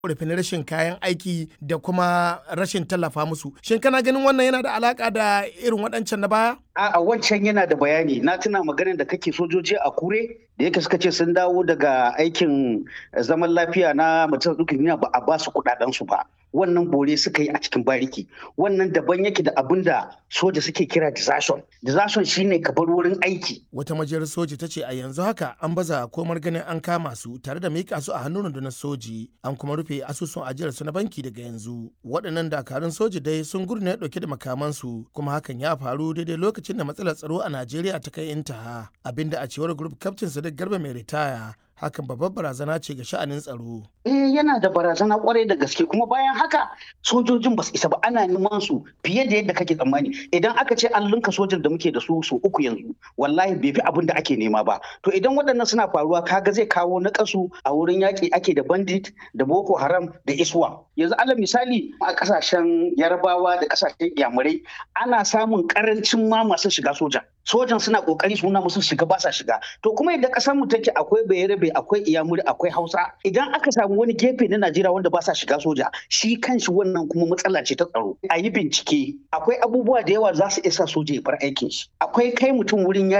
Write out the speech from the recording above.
rufin rashin kayan aiki da kuma rashin tallafa musu shin kana ganin wannan yana da alaka da irin waɗancan na baya a wancan yana da bayani na tuna maganin da kake sojoji a kure da yake suka ce sun dawo daga aikin zaman lafiya na majalisar dukkan ba a ba su kuɗaɗen su ba wannan bore suka yi a cikin bariki wannan daban yake da abin da soja suke kira desertion desertion shine ka bar wurin aiki wata majiyar soji ta ce a yanzu haka an baza komar ganin an kama su tare da mika su a hannun rundunar soji an kuma rufe asusun ajiyar su na banki daga yanzu waɗannan dakarun soji dai sun gurne ɗauke da makamansu kuma hakan ya faru daidai lokacin da matsalar tsaro a najeriya ta kai intaha abinda a cewar group captain sadiq garba mai ritaya hakan babbar barazana ce ga sha'anin tsaro. Eh yana da barazana kwarai da gaske kuma bayan haka sojojin ba su isa ba ana neman su fiye da yadda kake tsammani idan aka ce an linka sojan da muke da su su uku yanzu wallahi bai fi abin da ake nema ba to idan waɗannan suna faruwa kaga zai kawo naƙasu a wurin yaƙi ake da bandit da boko haram da iswa yanzu alal misali a ƙasashen yarabawa da ƙasashen yamurai ana samun ƙarancin ma masu shiga soja sojan suna kokari suna musu shiga ba sa shiga to kuma idan kasar mu take akwai bayarabe akwai iyamuri akwai hausa idan aka samu wani gefe na najeriya wanda ba sa shiga soja shi kanshi wannan kuma matsala ce ta tsaro a yi bincike akwai abubuwa da yawa za su isa soja ya bar aikin shi akwai kai mutum wurin